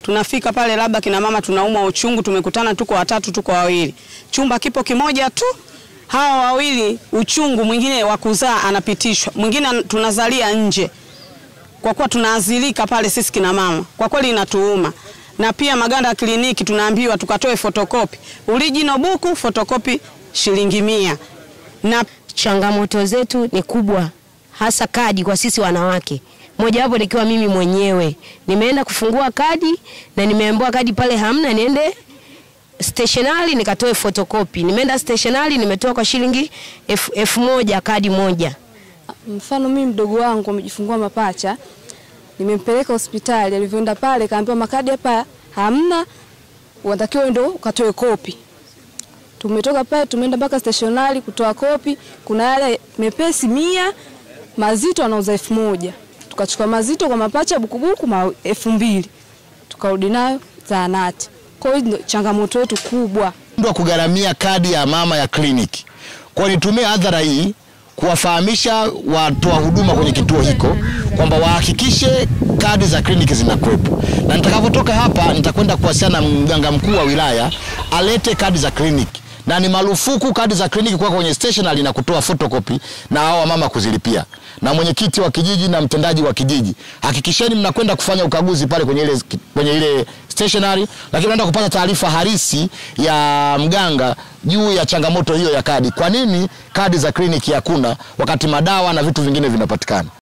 Tunafika pale labda kina mama tunaumwa uchungu, tumekutana tuko watatu, tuko wawili, chumba kipo kimoja tu. Hawa wawili uchungu, mwingine wa kuzaa anapitishwa, mwingine tunazalia nje, kwa kuwa tunaazilika pale sisi kina mama. Kwa kweli inatuuma, na pia maganda ya kliniki tunaambiwa tukatoe fotokopi, original buku, fotokopi shilingi mia. Na changamoto zetu ni kubwa, hasa kadi kwa sisi wanawake mojawapo nikiwa mimi mwenyewe nimeenda kufungua kadi na nimeambiwa kadi pale hamna, niende stationari nikatoe fotokopi. Nimeenda stationari nimetoa kwa shilingi elfu elfu moja kadi moja. Mfano mimi mdogo wangu amejifungua mapacha, nimempeleka hospitali. Alivyoenda pale kaambiwa makadi hapa hamna, unatakiwa ndio ukatoe kopi. Tumetoka pale tumeenda mpaka stationari kutoa kopi. Kuna yale mepesi mia, mazito anauza elfu moja tukachukua mazito kwa mapacha bukubuku ma elfu mbili tukarudi nayo zahanati. Kwa hiyo changamoto yetu kubwa ndio kugharamia kadi ya mama ya kliniki. Kwa nitumie hadhara hii kuwafahamisha watoa huduma kwenye kituo hiko kwamba wahakikishe kadi za kliniki zinakuwepo, na nitakapotoka hapa nitakwenda kuwasiliana na mganga mkuu wa wilaya alete kadi za kliniki na ni marufuku kadi za kliniki kuwa kwenye stationery na kutoa photocopy na hao mama kuzilipia. Na mwenyekiti wa kijiji na mtendaji wa kijiji, hakikisheni mnakwenda kufanya ukaguzi pale kwenye ile, kwenye ile stationery, lakini mnaenda kupata taarifa halisi ya mganga juu ya changamoto hiyo ya kadi. Kwa nini kadi za kliniki hakuna wakati madawa na vitu vingine vinapatikana?